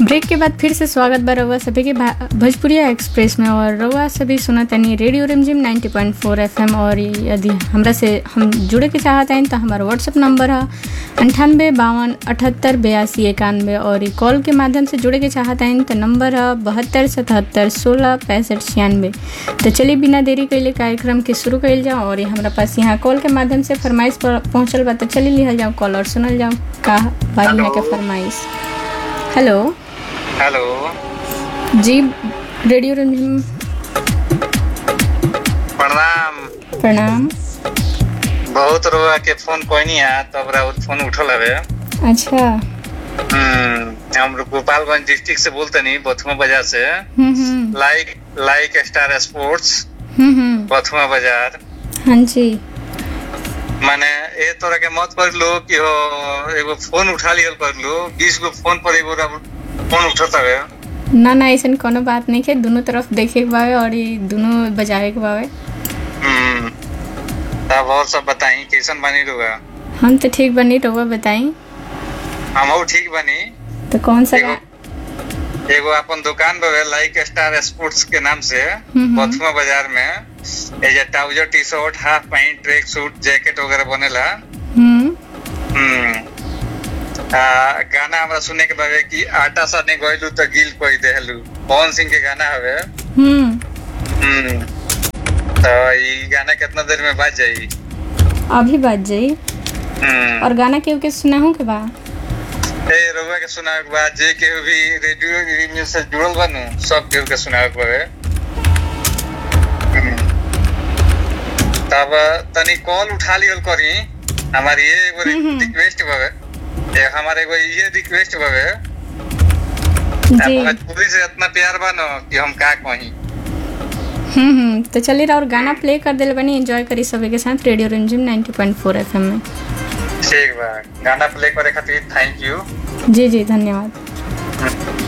Break के बाद फिर से स्वागत बा रउआ सभी के भा- भोजपुरिया एक्सप्रेस में और रउआ सभी सुनत तनी रेडियो रिमझिम 90.4 एफएम और यदि हमरा से हम जुड़े के चाहत हैं तो हमारा व्हाट्सअप नंबर है अंठानबे बावन अठहत्तर बयासी इक्यानवे और ई कॉल के माध्यम से जुड़े के चाहत हैं तो नंबर है बहत्तर सतहत्तर सोलह पैंसठ छियानवे तो चलिए बिना देरी कैले कार्यक्रम के शुरू कैल जाओ और ये हमरा पास यहाँ कॉल के माध्यम से फरमाइश पर पहुँचल बा तो चलिए लिहल जाओ कॉल और सुनल जाओ का बा यहाँ के फरमाइश हेलो हेलो जी रेडियो रंजन प्रणाम प्रणाम बहुत रुआ के फोन कोई नहीं है तब राउत फोन उठल हवे अच्छा हम्म, हम लोग गोपालगंज डिस्ट्रिक्ट से बोलते नहीं बथुआ बाजार से हम्म हम्म लाइक लाइक स्टार स्पोर्ट्स हम्म हम्म बथुआ बाजार हाँ जी माने ए तोरा के मत कर लो कि हो एगो फोन उठा लियल कर लो बीस गो फोन पर एगो राउत फोन उठत हवे ना ना ऐसा कोनो बात नहीं है दोनों तरफ देखे के बावे और ये दोनों बजावे के बावे हम्म, तब और सब बताई कैसन बनी रुआ हम तो ठीक बनी रहुआ बताई हम ठीक बनी तो कौन सा एगो एगो अपन दुकान बवे लाइक स्टार स्पोर्ट्स के नाम से हम्म। बथुआ बाजार में एजे trouser T shirt half pant track suit jacket वगैरह बनेला हम्म हम्म आ, गाना हमरा सुने के बावे कि आटा साने गइलू तो गिल कोई देहलू पवन सिंह के गाना हवे हम्म हम्म तो ई गाना कितना देर में बाज जाई अभी बात जाई हम्म और गाना केहू के सुनाहू के बा ए रउआ के सुनावे के बाद जे केहू भी रेडियो रिमिल से जुड़ल बानू सब केहू के सुनावे के बावे हम्म। तब तनी कॉल उठा लियल करी हमारी ये एगो हम्म। रिक्वेस्ट बावे ए हमारे एगो ये रिक्वेस्ट बावे जी भोजपुरी से इतना प्यार बा न कि हम का कही हम्म हम्म तो चलिए और गाना प्ले कर दिल बनी एंजॉय करी सभी के साथ रेडियो रंजिम 90.4 एफएम में ठीक बा गाना प्ले करे खातिर थैंक यू जी जी धन्यवाद